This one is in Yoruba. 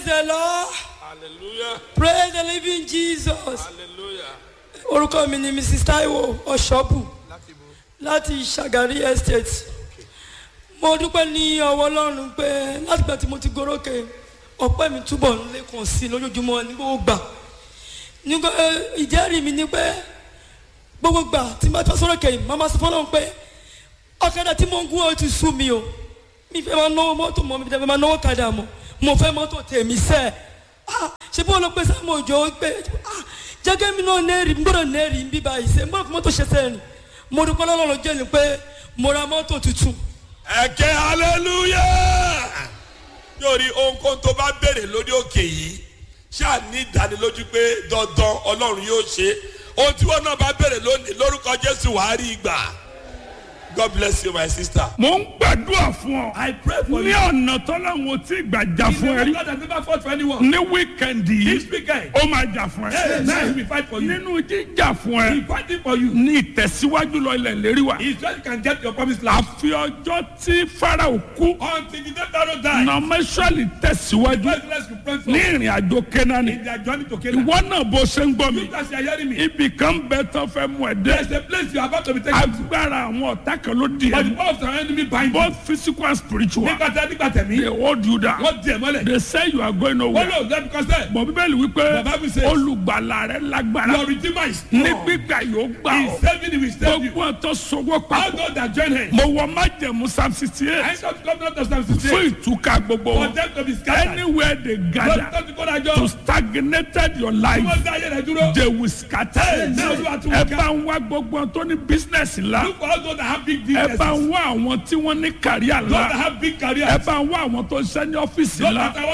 the lord hallelujah praise the living jesus hallelujah orúkọ mi ni mrs taiwo ọ̀ṣọ́bù láti bo láti ṣàgárí estate mo dúpẹ́ ní ọwọ́ ọlọ́run pé látìgbà tí mo ti gorókè ọpẹ́ mi túbọ̀ ń lékun sí i lójoojúmọ́ ní gbogbo gbà nígbà ìjẹ́rìí mi ni pé gbogbo gbà tí mo bá tọ́ sọ́rọ̀ kẹ́yìn màmá sọ fọlọ́run pé ọ̀kadà tí mo ń gún ọ ti sú mi o mi fẹ́ máa náwó mọ́tò mọ́ mi fẹ́ máa náwó kadà mọ́ mo fẹ́ mọ́tò tèmi sẹ́ ah ṣe bí wọn lọ pé sáà mo jọ pé ah jẹ́gẹ́ mi náà nẹ́ẹ̀rì n gbọ́dọ̀ nẹ́ẹ̀rì ń bí báyìí ṣe n gbọ́dọ̀ fi mọ́tò ṣe sẹ́yìn mo dúpẹ́ lọ́lọ́run jẹ́ ni pé mo ra mọ́tò tuntun ẹ̀kẹ́ hallelujah yóò rí ohunkóhun tó bá béèrè lórí òkè yìí ṣáà ní ìdánilójú pé dandan ọlọ́run yóò ṣe ohun tí wọn náà bá béèrè lónìí lórúkọ jésù wàá rí ìgbà god bless you my sister. mo ń gbàdúrà fún ọ. I pray for ní you. ọ̀nà tọ́láwọn tí gbàjà He's fún ẹ the rí. God that never fought for anyone. ní wíkẹ̀ndì This yìí weekend, ó máa jà fún hey, now he ẹ. will fight for you. nínú jíjà fún He ẹ fighting for you. ní ìtẹ̀síwájú lọ ilẹ̀ lérí wa. He just can get your promised land. àfi ọjọ́ tí farao kú Until the day Pharaoh die, nọmẹsọ̀lì tẹ̀síwájú God bless you pray for ní ìrìn àjò kẹ́nání. in their journey to Canaan. ìwọ náà bó ṣe ń gbọ́ mi. You guys are hearing me. ibì kan bẹ tán fẹ́ mú ẹ There's dé. a place you are about to be taken to. agbára àwọn ọ̀tá kan ló di But the ẹ. power of the enemy bind you. both physical and spiritual. Nígbà tí a nígbà they tẹ̀mí, hold you down. wọ́n di ẹ̀ mọ́lẹ̀. they say you are going Wọ́n nowhere. lò lẹ́nu kọ́sẹ̀. bọ̀ bíbélì wípé The Bible says- olùgbàlà rẹ lágbára Your redeemer is ní strong. gbígbà yóò gbà He ọ́ is saving you, he will save you. gbogbo ọ̀tọ̀ sọwọ́ All papọ̀ those that join him. mo wọ májẹ̀mú psalm sixty I eight come to come to Psalm fún 68. ìtúkà gbogbo For wọn them to be scattered. anywhere they Lọ́dún gather tó ti kó dájọ́. to stagnated your life Wọ́n dá ayé rẹ̀ dúró. they will scatter Hey, now you are too ẹ weak. bá ń wá gbogbo wọn tó ní business ńlá Look for all those that have big ẹ businesses. bá Those ń wá àwọn tí wọ́n ní kàríà that ńlá have big ẹ careers. bá ń wá àwọn tó ń ṣe ní ọ́fíìsì Those ńlá that are